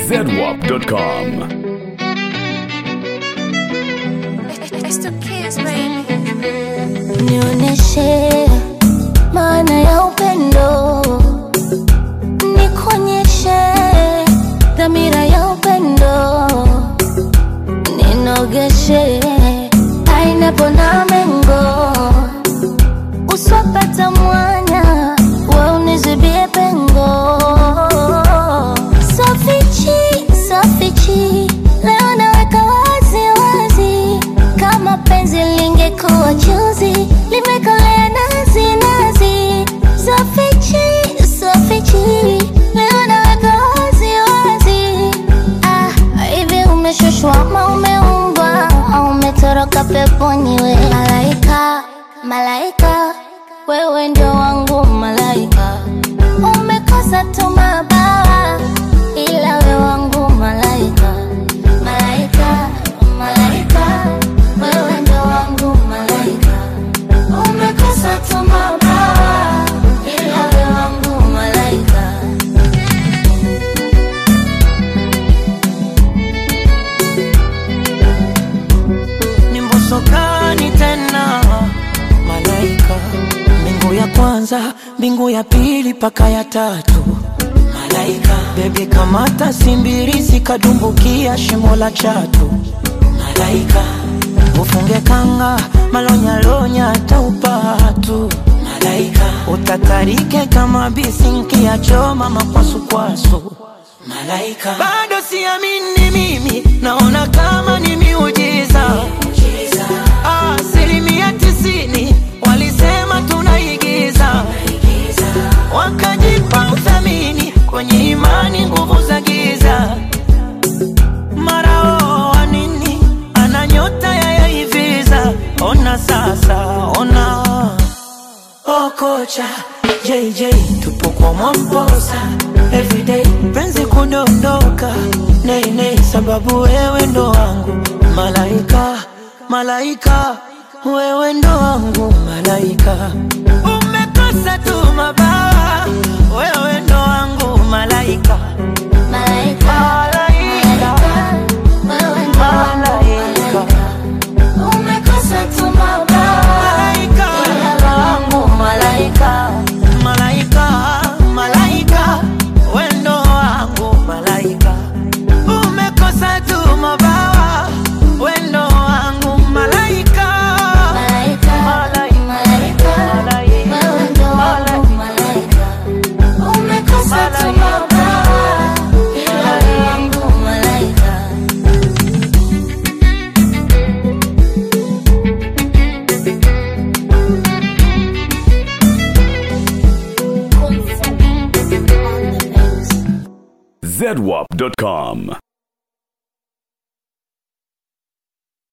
zedwap.com. It's the kids, baby. Nionyeshe maana ya upendo, nikuonyeshe dhamira ya upendo, ninogeshe ainepo na mengo, uswapata mwanya we unizibie pengo. Safichi, safichi, leo naweka wazi wazi, kama penzi lingekuwa chuzi, limekolea nazi nazi. Safichi, safichi, leo naweka wazi wazi, ah, hivi umeshushwa ama umeumbwa au umetoroka peponi we malaika, malaika, wewe ndio wangu malaika, umekosa tu mabawa ila we wangu malaika, malaika, malaika, wewe ndio wangu malaika, umekosa tu mabawa ila we wangu malaika. ni mbosokani tena malaika mbingu ya kwanza mbingu ya pili paka ya tatu malaika bebi kamata simbirisi kadumbukia shimo la chatu malaika ufunge kanga malonyalonya taupatu malaika utatarike kama bisinki ya choma makwasukwasu malaika bado siamini mimi naona kama ni miujiza asilimia tisini walisema tunaigiza wakajipa uthamini kwenye imani nguvu za giza marao wa nini ana nyota yayaiviza ona sasa ona Oh kocha JJ tupo kwa Mwamposa everyday penzi kudondoka nei nei sababu wewe ndo wangu malaika malaika wewe ndo wangu malaika umekosa tu mabawa wewe ndo wangu malaika Malaika, malaika, wewe ndo wangu malaika. Umekosa tu mabawa, malaika ila wewe wangu malaika. malaika malaika wendo wangu malaika umekosa tu mabawa wendo wangu malaika Malaika, malaika, wewe ndo wangu malaika. Umekosa tu mabawa, ila wewe wangu malaika. zedwap.com.